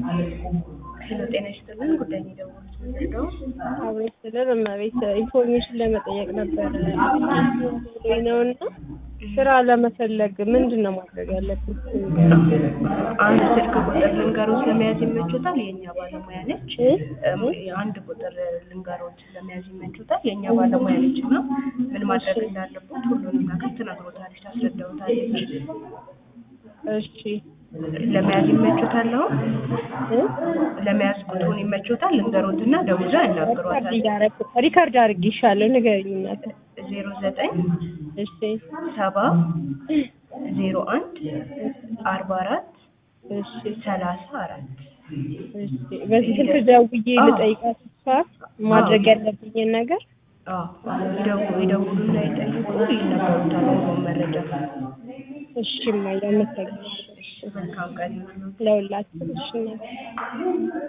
ሄሎ ጤና ይስጥልን። ጉዳይ ነው የደወሉት ምንድነው? አብሬ ስለን እመቤት ኢንፎርሜሽን ለመጠየቅ ነበር ነው እና ስራ ለመፈለግ ምንድን ነው ማድረግ ያለብን? አንድ ስልክ ቁጥር ልንገሮት ለመያዝ ይመቹታል? የእኛ ባለሙያ ነች። እም፣ አንድ ቁጥር ልንገሮት ለመያዝ ይመቹታል? የእኛ ባለሙያ ነች እና ምን ማድረግ እንዳለበት ሁሉንም ነገር ትነግሮታለች፣ ታስረዳውታለች። እሺ ለመያዝ ይመቹታል? አሁን እ? ለመያዝ ቁጥሩን ይመቹታል? ልንገሮትና ደውዛ ሪካርድ ያናግሯታል። እያደረኩ ሪካርድ አድርጌሻለሁ ንገሪኝ እናቴ። ዜሮ ዘጠኝ እሺ ሰባ ዜሮ አንድ አርባ አራት እሺ ሰላሳ አራት እሺ በዚህ ስልክ ደውዬ ልጠይቃት እሷ ማድረግ ያለብኝን ነገር ይደውሉ ይደውሉና ይጠይቁ ይነገሩታል ሁሉም መረጃ። እሺ እማዬ አመሰግናለሁ። እሺ መልካም ቀን ይሁንልዎት። ለሁላችን እሺ እናቴ